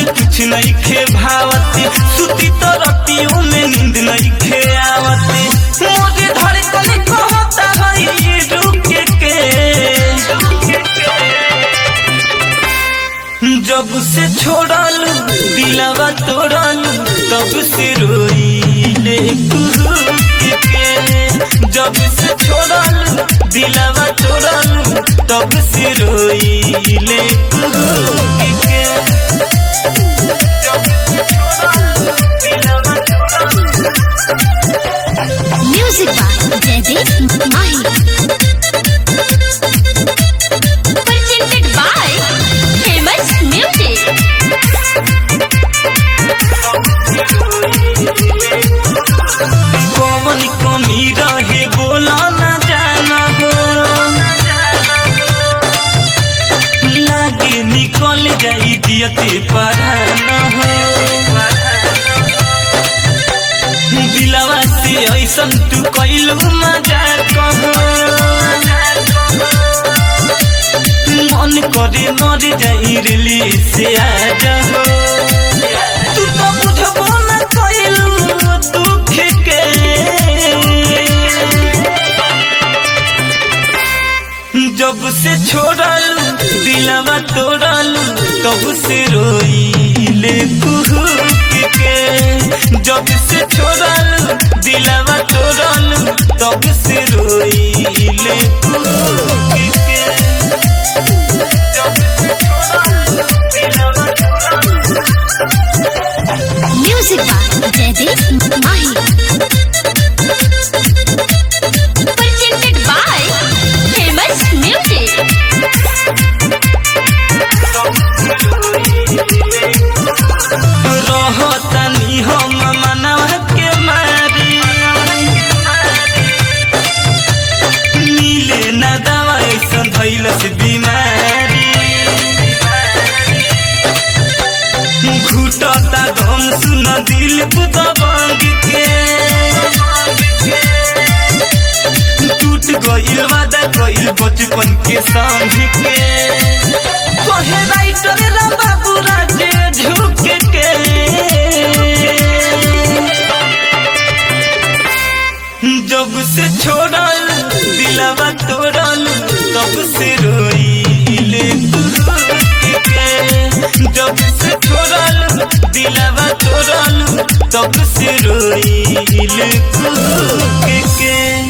के कुछ नहीं खे भावते सुती तो रतियों में नींद नहीं खे आवते मोरे धड़कन कहता है रुक के जब से छोड़ल दिलावा तोड़ल तब से रोइले कुहुक के जब से छोड़ल दिलावा तोड़ल तब से रोइले कुहुक के जब से छोड़ल दिलावा तोड़ल Music by Jaideep Mahi. Presented by Famous Music. कौन कमी रहे बोला न जाना हो लागे निकल जाई दियते पढ़ाना हो दिलवा से ऐसन तू कैलू मजाक हो मन करे मर जाई रिली से आ जाओ तू तो बुझबो न कैलू दुख के जब से छोड़ल दिलवा तोड़ल तब से रोइले कुहुक के जब से छोड़ल दिलवा तोड़ल तब से रोइले कुहुक के जब से छोड़ल दिलवा तोड़ल Music by Jaideep Mahi. Presented by Famous Music. रहतनी हम मनवा के मारी मिले न दवा ऐसा भैलस बीमारी घुटता दम सुन दिल बुदबंग के टूट गइल वादा गइल बचपन के संग के कहे राइटर रा बाबू राजे झुक के जब से छोड़ल दिलवा तोड़ल तब से रोइले कुहुक के जब से छोड़ल दिलवा तोड़ल तब से रोइले कुहुक के